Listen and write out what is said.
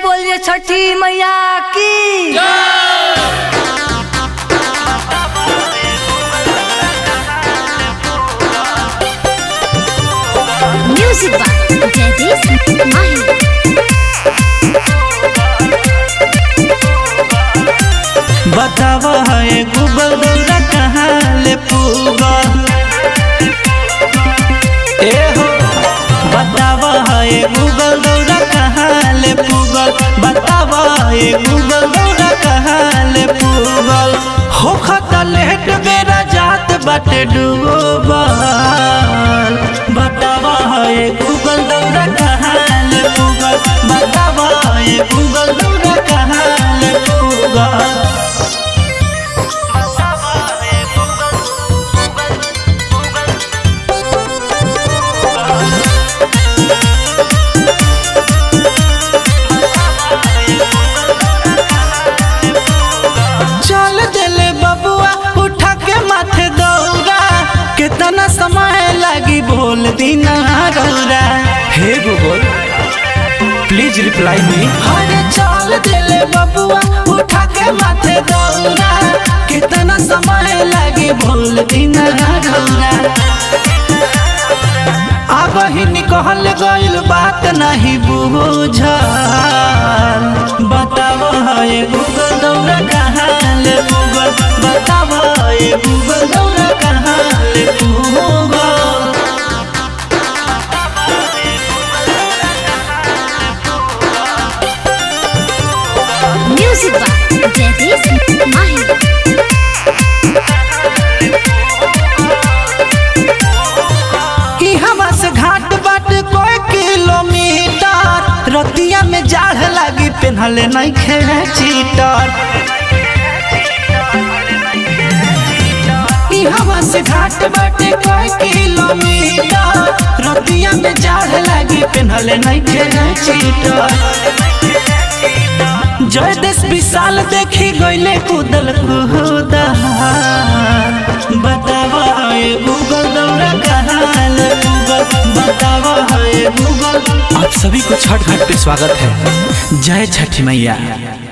बोलिए छठी मैया की Music by Jagdish Mahi. बतावा है गूगल दौरा कहाँ ले पूगल ए हो बतावा है गूगल दौरा कहाँ ले पूगल बतावा है गूगल दौरा कहाँ ले पूगल हो खता लेट बेरा जात बाटे डूबल बतावा है गूगल दौरा कहाँ ले पूगल बतावा है गूगल दौरा कहाँ ले पूगल चल दिले बबुआ उठा के माथे दौरा कितना समय लगी बोल दीना रौरा हे गूगल प्लीज रिप्लाई मी अरे चल दिले बबुआ उठा के माथे दौरा कितना समय लगी बोल दीना रौरा अब ही निकल गइल बात नहीं बुझल बताव है गूगल दौरा कहाँ ले गूगल बताव है गूगल दौरा कहाँ ले Google Music by Jagdish Mahi. ई हवा से घाट बाट कोई किलोमीटर रतिया में जाड़ लागी पेन्हले नहीं खे चीटर ई हवा से घाट बाट कोई किलोमीटर रतिया में जाड़ लागी पेन्हले नहीं खे चीटर जय देश विशाल देखी गईले कूदल कूदल बतावा है गूगल दौरा कहाँ ले गूगल बतावा है गूगल आप सभी को छठ घाट पे स्वागत है जय छठी मैया